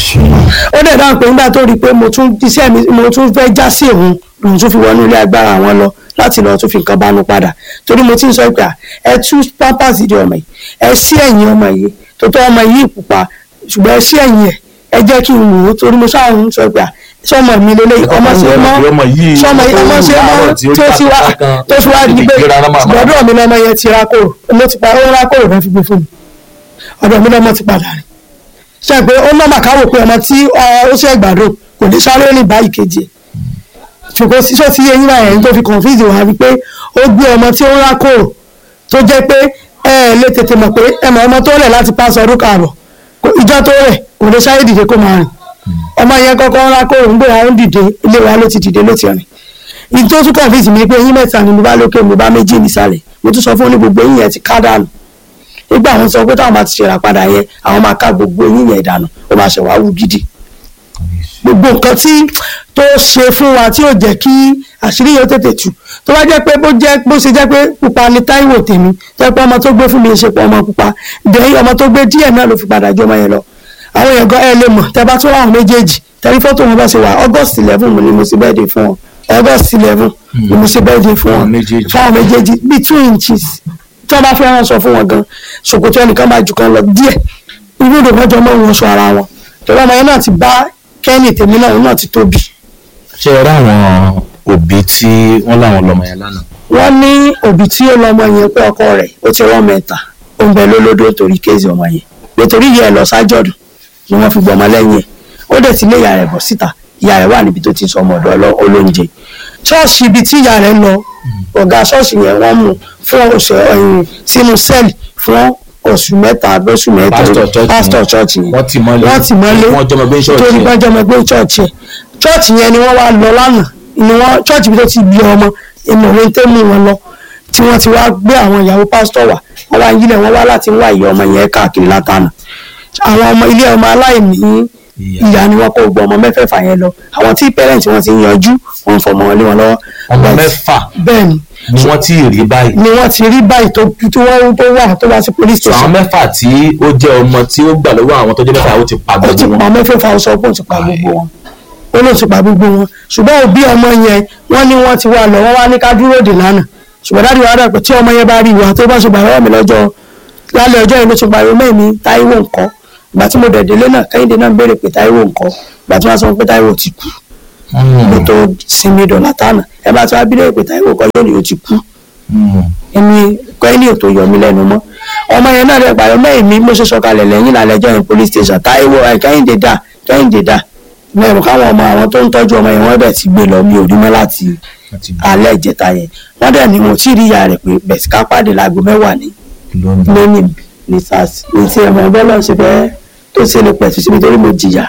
ó dẹ̀ dáhùn pé nígbà tó rí i pé mo tún iṣẹ́ mi mo tún fẹ́ já sí òun lòun tún fi wọnú ilé agbára àwọn lọ láti lọ tún fi nǹkan bánú padà torí mo ti ń sọ pé à, ẹ tú pampers di ọmọ yìí ẹ sí ẹ̀yìn ọmọ yìí tó tọ́ ọmọ yìí pupa ṣùgbọ́n ẹ sí ẹ̀yìn ẹ̀ ẹ jẹ́ kí n wò ó torí mo sáà ń sọ pé à, sọmọ mi lélẹ́yìn ọmọ ṣe é mọ́ ọmọ yìí sọmọ yìí ọmọ ṣe é mọ́ tí ó ti wá tó fi wá di pé gbọ́dọ̀ mi lọ́mọ yẹn ti ra kóró ló ti pa ó ra kóró fẹ́ fi gbé fún mi ọ̀dọ̀ mi lọ́mọ ti padà rìn ṣe pé ó nọ́mà káwò pé ọmọ tí ọ, ó ṣe ìgbàdo kò ní sáré ní báyìí kejì ẹ̀ ṣùgbọ́n sísọ tí eyín náà ẹ̀yìn tó fi confuse wà wípé ó gbé ọmọ tí ó ń rákòrò tó jẹ́ pé ẹ ẹ̀ lè tètè mọ̀ pé ẹ mọ̀ ọmọ tó rẹ̀ láti pàṣẹ ọdún karùn kò- ìjọ tó rẹ̀ kò lè sáré dìde kó máa rìn ọmọ yẹn kọ́kọ́ ń rákòrò ń gbéra ó ń dìde ilé wa ló ti dìde ló ti rìn ìdí tó tún confuse mi pé eyín mẹ́ta ni mo bá lókè mo bá méjì nísàlẹ̀ mo tún sọ fún ní gbogbo eyín yẹn ti ká dànù nígbà àwọn sọ pé táwọn máa ti ṣèrà padà yẹn àwọn máa ká gbogbo eyín yẹn dànù ó máa ṣe wá wú gidi gbogbo nǹkan tí tó ṣe fún wa tí ò jẹ́ kí àṣírí yóò tètè tú tó bá jẹ́ pé bó jẹ́ bó ṣe jẹ́ pé pupa ni Táíwò tèmi tó jẹ́ pé ọmọ tó gbé fún mi ṣe pé ọmọ pupa dẹ̀yìn ọmọ tó gbé díẹ̀ náà ló fi padà jọ ọmọ yẹn lọ àwọn èèyàn gan ẹ lè mọ̀ tẹ́ bá tún láwọn méjèèjì tẹ́lí fọ́tò wọn bá ṣe wà August eleven mo ni mo ṣe birthday fún wọn August eleven ni mo ṣe birthday fún wọn Àwọn méjèèjì. fún àwọn méjèèjì bíi two inches tí wọ́n bá fẹ́ ránṣọ fún wọn gan ṣòkòtò ẹnìkan bá jù kan lọ díẹ̀ irú ìdò mọ́jọ mọ́ wọn sọ ara wọn torí ọmọ yẹn náà ti bá kẹ́ni tèmi náà òun náà ti tóbi ṣe ẹ ráwọn òbí tí wọ́n láwọn lọ́mọ yẹn lánàá wọ́n ní òbí tí ó lọ́mọ yẹn pé ọkọ rẹ̀ ó ti rán mẹ́ta ó ń bẹ lólódó torí kéèzì ọmọ yẹn nítorí ìyá ẹ̀ lọ sájọ̀dún ni wọ́n fi gbọmọ lẹ́yìn ẹ̀ ó dẹ̀ ti lé ìyá rẹ̀ bọ̀ síta ìyá rẹ̀ wà níbi tó ti sọ ọmọ ọ̀dọ̀ ọlọ́- olóúnjẹ ṣọ́ọ̀ṣì ibi tí ìyá rẹ̀ lọ ọ̀gá ṣọ́ọ̀ṣì yẹn wọ́n mú fún oṣù ẹ̀yìn sínú sẹ́ẹ̀lì fún oṣù mẹ́ta lóṣù mẹ́ta Pastor church pásítọ̀ yẹn. ṣọ́ọ̀ṣì yẹn Wọ́n tì mọ́lé. wọ́n tì mọ́lé Wọ́n jọmọ gbé ṣọ́ọ̀ṣì torí yẹn. wọ́n jọmọ gbé ṣọ́ọ̀ṣì yẹn ṣọ́ọ̀ṣì yẹn ni wọ́n wá lọ lánàá ni wọ́n ṣọ́ọ̀ṣì bí tó ti bí ọmọ ìmọ̀ òwe tó mú wọn lọ tí wọ́n ti wá gbé àwọn ìyàwó pásítọ̀ wá wọ́n wá yílẹ̀ wọ́n wá láti wá ìyá ọmọ yẹn káàkiri látànà àwọn ọmọ ilé ọmọ aláìní Ìyá. ìyá ni wọ́n kó gbọ́ ọmọ mẹ́fẹ̀ẹ̀fà yẹn lọ àwọn tí pẹ́rẹ́ǹtì wọn ti yanjú wọn fọmọ wọn lé wọn lọ́wọ́ ọmọ But- mẹ́fà bẹ́ẹ̀ ni ni wọ́n ti rí báyìí ni wọ́n ti rí báyìí tó tí wọ́n tó wà tó wá sí police so àwọn station mẹ́fà tí ó jẹ́ ọmọ tí ó gbà lọ́wọ́ àwọn tó jẹ́ mẹ́fà ó ti pa ó ti gbogbo pa wọn mẹ́fẹ̀ẹ̀fà ó sọ pé ó ti pa gbogbo wọn ó ló ti pa gbogbo wọn ṣùgbọ́n òbí ọmọ yẹn wọ́n ní wọ́n ti wà lọ wọ́n wá ní ká dúró dè lánàá ṣùgbọ́n dáàdi wa dà pé tí ọmọ yẹn bá rí ìwà tó bá ṣe gbàgbọ́ mi lọ́jọ́ lálẹ́ ọjọ́ yìí ló ti pariwo mẹ́mi Táíwò ńkọ́ ìgbà tí mo dẹ̀ délé náà Kẹ́hìndé náà ń béèrè pé Táíwò ńkọ́ ìgbà tí wọ́n sọ pé Táíwò ti kú mo tó sinmi dọ̀là tánà ẹ bá tí wọ́n á bí lẹ́yìn pé Táíwò kọ́ yóò ní ó ti kú èmi kẹ́ni ò tó yọ mí lẹ́nu mọ́ ọmọ yẹn náà rẹ̀ pàrọ̀ mọ́ èmi mo ṣe sọ̀kalẹ̀ lẹ́yìn lálẹ́jọ́ yẹn police station Táíwò ẹ̀ Kẹ́hìndé dà Kẹ́hìndé dà mẹ́rin káwọn ọmọ àwọn tó ń tọ́jú ọmọ yẹn wọ́n dẹ̀ ti gbé lọ mi ò rí mọ́ láti alẹ́ ìjẹta yẹn wọ́n dẹ̀ ní mo tí ì rí ìyá rẹ̀ pé bẹ̀sì ká pàdé láago mẹ́wàá ní lónìí ní sars ní ti ẹ̀mọ́ ẹgbẹ́ náà ṣe fẹ́ tó ṣe lè pẹ̀tù síbi torí mo jìyà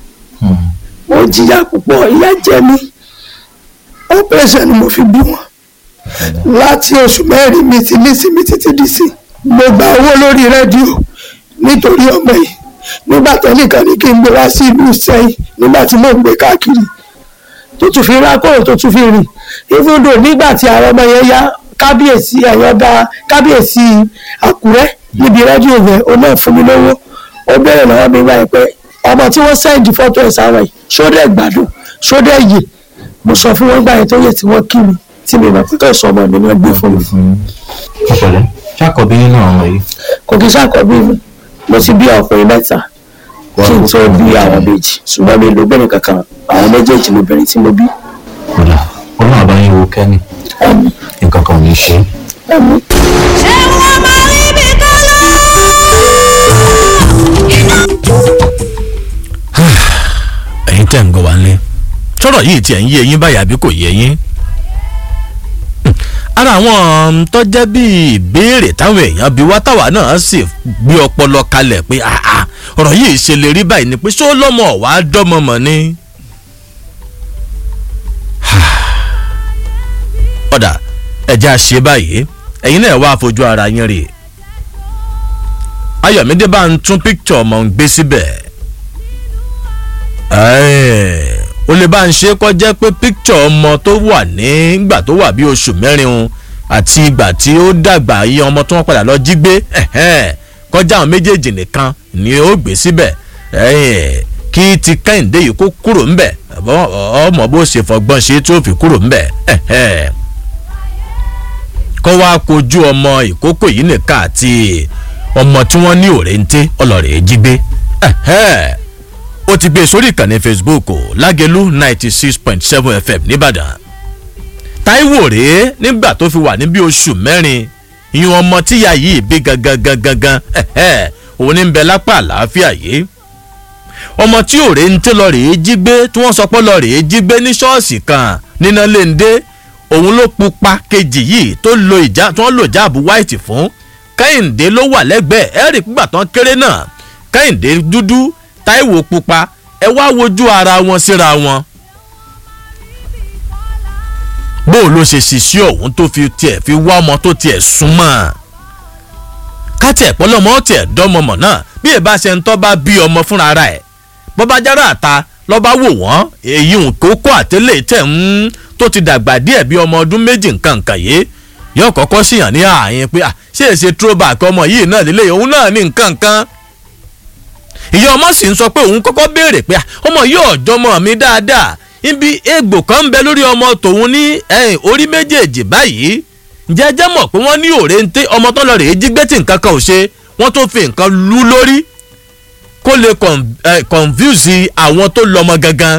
mo jìyà púpọ̀ ìyà jẹ mí operation ni mo fi bí wọn láti oṣù mẹ́rin mi ti ní sinmi títí di sí mo gba owó lórí rédíò nítorí ọmọ yìí nígbà tẹ́nìkan ní kí n gbé wá sí ìlú sẹ́yìn nígbà tí mò ń gbé káàkiri tó tún fi rákòrò tó tún fi rìn even though nígbà tí àwọn ọmọ yẹn yá kábíyèsí ẹ̀yọ́dá kábíyèsí àkúrẹ́ níbi rédíò yẹn ó náà fún mi lówó ó béèrè lọ́wọ́ mi wáyé pé ọmọ tí wọ́n sẹ́ǹdì fọ́tò ẹ̀ sáwọn yìí ṣódẹ̀ gbádùn ṣódẹ̀ yè mo sọ fún wọn gbà yẹn tó yẹ tí wọ́n kí mi tí mi mọ̀ pé kò sọ ọmọ mi ni wọ́n gbé fún mi ọ̀pẹ̀lẹ̀ ṣàkọ̀bí nínú àwọn ọmọ yìí kò kí sàkọ́bí mi mo ti bí ọkùnrin mẹ́ta kí n tó bí àwọn méjì ṣùgbọ́n mi lóbìnrin kankan àwọn méjèèjì lóbìnrin tí mo bí kódà ọlọ́run àbáyé wo kẹ́ni ẹ̀mí nǹkan kan ò ní ṣe é. ẹ̀mí. ṣé wọ́n máa rí ibi kan lọ. ẹ̀yin tẹ̀ ń gbọ́ wá nílé sọ̀rọ̀ yìí tiẹ̀ ń yé eyín báyìí àbí kò yé yín. Hmm. ara àwọn tó jẹ́ bíi ìbéèrè táwọn èèyàn bí wá táwa náà sì gbé ọpọlọ kalẹ̀ pé àà ọ̀rọ̀ yìí ṣe lè rí báyìí ni pé ṣó lọ́mọ wàá dọ́mọ mọ̀ ni. ọ̀dà ẹ̀jẹ̀ àṣẹ báyìí ẹ̀yin náà wá fojú ara yín rè ayọ̀mídé bá ń tún píkítọ̀ ọmọ ń gbé síbẹ̀ ẹ́ẹ̀, o lè bá ń ṣe kọ́ jẹ́ pé píkítọ̀ ọmọ tó wà nígbà tó wà bí oṣù mẹ́rin o àti ìgbà tí ó dàgbà iye ọmọ tó wọ́n padà lọ jí gbé ẹ̀hẹ́n, kọjá àwọn méjèèjì nìkan ni ó gbé síbẹ̀ ẹ̀ẹ́, kí ti kẹ́hìndé yìí kó kúrò ńbẹ̀ ọ- ọmọ bó ṣe fọgbọ́n ṣe tí ó fi kúrò ńbẹ̀ ẹ̀hẹ́. kó wá kojú ọmọ ìkókò yìí nìkan àti ọmọ tí wọ́n ní òrèǹté ọlọ́rẹ̀ jí gbé ẹ̀hẹ́. ó ti gbé e sórí ìkànnì facebook o, lágẹ̀lú ninety six point seven fm nìbàdàn táíwò rèé nígbà tó fi wà ní bí oṣù mẹ́rin ìyún ọmọ tíya yìí bí gangan gangan gan ẹ̀hẹ́, òun ní ń bẹ lápá àlàáfíà yìí ọmọ tí òré ń tẹ́ lọ rèé jí gbé tí wọ́n sọ pé lọ rèé jí gbé ní ṣọ́ọ̀ṣì kan níná léńdé òun ló pupa kejì yìí tó lo ìjà tí wọ́n lò jáàbù white fún kẹ́hìndé ló wà lẹ́gbẹ̀ẹ́ ẹ̀rì pígbà tán kéré náà kẹ́hìndé dúdú táíwò pupa ẹ wá wojú ara wọn síra wọn bó o ló ṣe ṣiṣẹ́ ọ̀hún tó fi tiẹ̀ fi wá ọmọ tó tiẹ̀ súnmọ́ kátì ẹ̀pọ́lọ́mọ tiẹ̀ dánmọ̀mọ̀ náà bí ẹ bá ṣe ń tọ́ bá bí ọmọ fúnra ara ẹ̀ bọ́bá jára àta lọ́ba wò wọ́n èyí nkókó àtẹ́lẹ̀ tẹ̀ ń tó ti dàgbà díẹ̀ bí ọmọ ọdún méjì nǹkan nǹkan yìí yóò kọ́kọ́ síyàn ní ààyè pé ah, ṣé èsè throwback ọmọ yìí náà lílé òun náà ní nǹkan nǹkan ìyá ọmọ sì ń sọ pé òun kọ́kọ́ béèrè pé ah, ọmọ yìí ọ̀jọ́mọ mi dáadáa ibi egbò kan ń bẹ lórí ọmọ tòun ní ẹ̀yìn orí méjèèjì báyìí jẹ́jẹ́ mọ̀ pé wọ́n ní òrèǹté ọmọ tó lọ rèé jí gbé tí nǹkan kan ò ṣe wọ́n tó fi nǹkan lú lórí kó lè con- eh, confuse àwọn tó lọ́mọ gangan.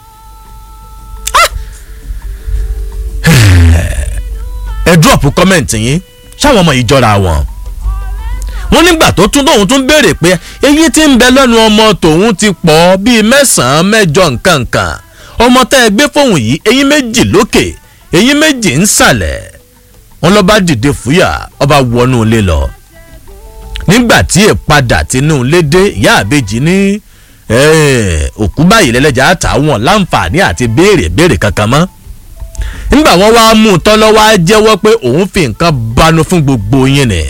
ẹ drop comment yín ṣáwọn ọmọ yìí jọra wọn wọ́n nígbà tó tún tóun tún béèrè pé eyín tí ń bẹ lẹ́nu ọmọ tòun ti pọ̀ bíi mẹ́sàn-án mẹ́jọ nǹkan nǹkan ọmọ tẹ́ ẹ gbé fóun yìí eyín méjì lókè eyín méjì ń sàlẹ̀ wọ́n lọ bá dìde fúyà ọba wọnú ilé lọ nígbà tí ìpadà tinú ilé dé ìyá àbejì ní eh, òkú báyìí lẹ́lẹ́jà àtàwọn láǹfààní àti béèrè béèrè kankan mọ́ nígbà wọ́n wá mú un tán lọ́wọ́ á jẹ́wọ́ pé òun fi nǹkan banu fún gbogbo yín ni.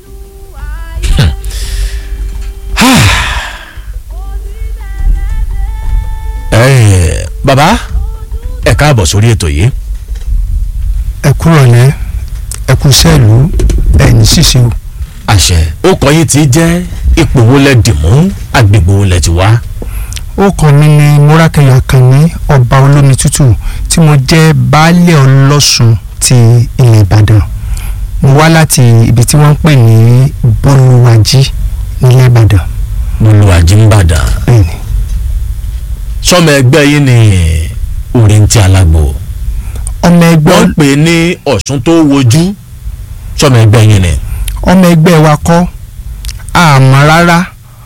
Eh, bàbá ẹ káàbọ̀ sórí ètò yìí ẹ kúrọ̀lẹ́ ẹ kú sẹ́ẹ̀lú ẹ̀yìn ṣíṣe o. àṣẹ ó kọ yín ti jẹ́ ipò wo lẹ dì mú agbègbè wo lẹ ti wá. ó kàn mí ní múrákẹ́yà àkànní ọba olómi tútù tí mo jẹ́ baálé ọlọ́sùn ti ilẹ̀ ìbàdàn mo wá láti ibi tí wọ́n ń pè ní bolúwàjí nílẹ̀ ìbàdàn olùwàjì ń bàdàn bẹ́ẹ̀ni sọmọ ẹgbẹ́ yín ni òrìǹtì alágbó ọmọ ẹgbẹ́ wọ́n pè é ní ọ̀ṣun tó wojú sọmọ ẹgbẹ́ yín ni. ọmọ ẹgbẹ́ wa kọ́ àmọ́ rárá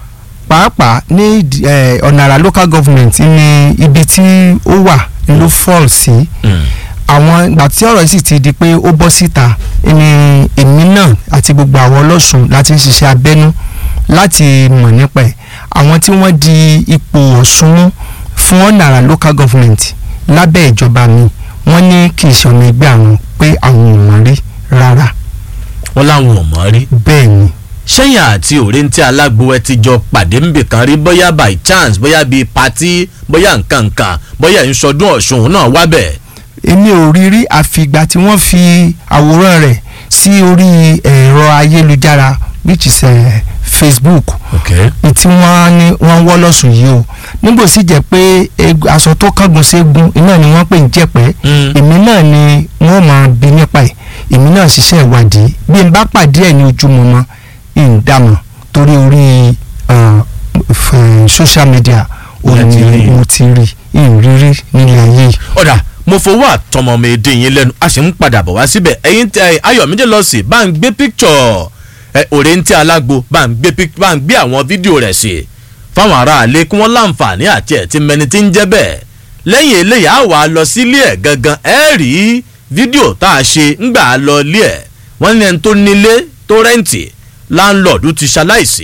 pàápàá ní ìdí- eh, ọ̀nàrà local government ní ibi tí ó wà ló fall sí àwọn ìgbà tí ọ̀rọ̀ yìí sì ti di pé ó bọ́ síta ni èmi náà àti gbogbo àwọn ọlọ́sùn láti ń ṣiṣẹ́ abẹ́nú láti mọ̀ nípa ẹ̀ àwọn tí wọ́n di ipò ọ̀ṣun mú fún ọ̀nàrà local government lábẹ́ ìjọba mi wọ́n ní kì í ṣe ọmọ ẹgbẹ́ àwọn pé àwọn ò mọ̀ rí rárá wọ́n láwọn ò mọ̀ rí. bẹ́ẹ̀ ni sẹ́yìn àti òrìǹtì alágbó ẹ ti jọ pàdé níbì kan rí bóyá by chance bóyá bíi patí bóyá nǹkan nǹkan bóyá ìṣọdún ọ̀ṣun òun náà wá bẹ̀. èmi ò rí rí àfìgbà tí wọ́n fi àwòrán rẹ̀ sí orí ẹ̀rọ ayélujára which is eh, facebook okay. ní tí wọ́n ní wọ́n wọ́ lọ́sùn yìí o nígbò sì jẹ́ pé eg- aṣọ tó kángun ségun iná ni wọ́n pè ń jẹ̀pẹ́ Mm. èmi náà ni wọ́n máa bí nípa ẹ̀ èmi náà ṣiṣẹ́ ìwádìí bí n bá pàdé ẹ̀ ní ojúmọmọ ìdámọ̀ torí orí ah, f- social media Ẹ òun ti ni rí. mo ti rí ìrírí nílé ayé yìí. ọ̀dà mo fowó àtọmọ mi dín yín lẹ́nu a sì ń padà bọ̀ wá síbẹ̀ ẹ̀yin tẹ ayọ̀mídé lọ sí bá ń gbé píkṣọ̀ ẹ òrèǹtì alágbo bá ń gbé pík- bá ń gbé àwọn fídíò rẹ̀ sí fáwọn aráalé kí wọ́n láǹfààní àti ẹ̀ tí mẹni tí ń jẹ́ bẹ́ẹ̀ lẹ́yìn eléyìí á wà á lọ sílé ẹ̀ gangan ẹ̀ rí fídíò tá a ṣe ńgbà á lọ ilé ẹ̀ wọ́n ní ẹni tó nílé tó rẹ́ǹtì láńlọ́ọ̀dù ti ṣaláìsí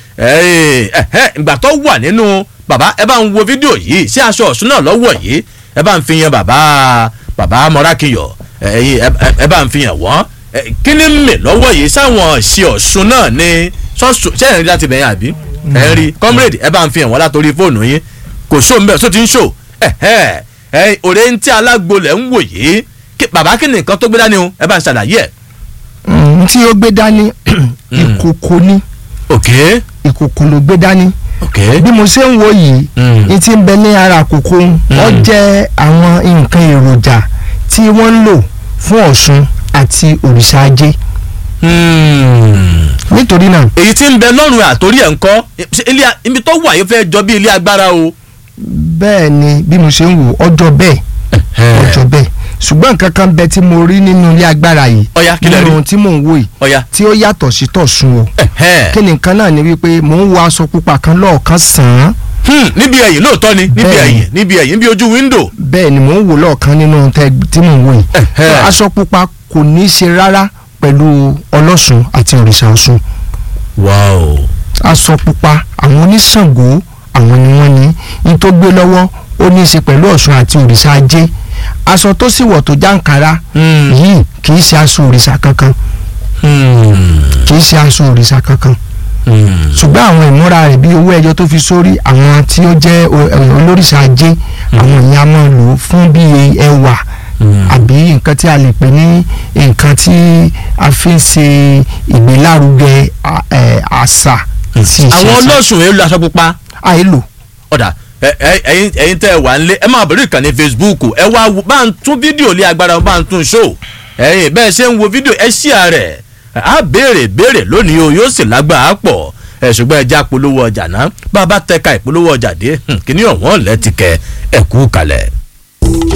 ẹ̀ ẹ̀ ìgbà tó wà nínú bàbá ẹ bá ń wo fídíò yìí sí aṣọ ọ̀ṣun náà lọ́wọ́ yìí ẹ bá ń fi yan bàbá bàbá mọ́rákìyọ̀ ẹ̀yin ẹ- ẹ- ẹ bá ń fi yan wọ́n ẹ, kí ni mè lọ́wọ́ yìí sáwọn ṣe ọ̀ṣun náà ní ṣọ́ọ̀ṣù ṣé ẹ̀ ń rí láti bẹ̀yìn àbí ẹ̀ ń rí comrade ẹ bá ń fi yan wọ́n látòrí fóònù yín kò ṣó ń bẹ̀ ṣó ti ń ṣó ẹ̀ ẹ̀ ẹ̀ òré ń tí alágbolẹ̀ ń wò yìí Kí- bàbá kí ni nǹkan tó gbé dání o ẹ bá ń ṣàlàyé ẹ̀. Mm, tí ó gbé dání ìkòkò ni ok ìkòkò ló gbé dání ok bí mo ṣe ń wo yìí Mm. ní ti ń bẹ ní ara àkókò ó jẹ́ àwọn nǹkan èròjà tí wọ́n ń lò fún ọ̀ṣun àti òrìṣà ajé Hmm. nítorí náà èyí tí ń bẹ lọ́rùn àtórí ẹ̀ ń kọ́ ṣe ilé a- ibi tó wà yìí fẹ́ jọ bí ilé agbára o. bẹ́ẹ̀ ni bí mo ṣe ń wò ọjọ́ bẹ́ẹ̀ ọjọ́ bẹ́ẹ̀ ṣùgbọ́n nǹkan kan bẹ tí mo rí nínú ilé agbára yìí Ọya, kí lẹ rí? nínú tí mò ń wò yìí ọ̀ya tí ó yàtọ̀ sí tọ̀sùn o ẹ̀hẹ́n. kí ni nǹkan náà ni wípé mò ń wo aṣọ pupa kan lọ́ọ̀kan sàn án Hmm, níbi ẹ̀yìn lóòótọ́ ni níbi Bẹ́ẹ̀ni. ẹ̀yìn níbi ẹ̀yìn níbi ojú wíńdò. bẹ́ẹ̀ ni mò ń wò lọ́ọ̀kan nínú tẹ- tí mò ń wò yìí Ẹ̀hẹ́. aṣọ pupa kò ní í ṣe rárá pẹ̀lú ọlọ́sùn àti òrìṣà ọ̀ṣun wow. aṣọ pupa àwọn oníṣàngó àwọn ni wọ́n ní ní tó gbé lọ́wọ́ ó ní í ṣe pẹ̀lú ọ̀ṣun àti òrìṣà ajé aṣọ tó sì wọ̀ tó jàǹkárá Hmm. yìí kì í ṣe aṣọ òrìṣà kankan Hmm. kì í ṣe aṣọ òrìṣà kankan Hmm. ṣùgbọ́n àwọn ìmúra rẹ̀ bí owó ẹyọ tó fi sórí àwọn tí ó jẹ́ o- ẹ, olórìṣà ajé àwọn èèyàn á máa lò ó fún bí ẹwà àbí nǹkan tí a lè pè ní nǹkan tí a fi ń ṣe ìgbélárugẹ à- ẹ, àṣà sí ìṣe àwọn àṣà. ọlọ́sùn èlò aṣọ pupa àìlò ọ̀dà ẹ- ẹ- ẹ̀yin ẹ̀yin tẹ́ ẹ wà ń lé ẹ máa bẹ̀rẹ̀ ìkànnì facebook ẹ wá wo- bá ń tún fídíò lé agbára bá ń tún ṣó ẹ̀yin bẹ́ẹ̀ ṣe ń wo fídíò ẹ ṣí ààrẹ á béèrè béèrè lónìí o yóò sì lágbàá pọ̀ ẹ ṣùgbọ́n ẹ já polówó ọjà náà bá a bá tẹ̀ka ìpolówó ọjà dé hmm, kíní ọ̀wọ́n lẹ́tìkẹ́ ẹ̀kú kalẹ̀.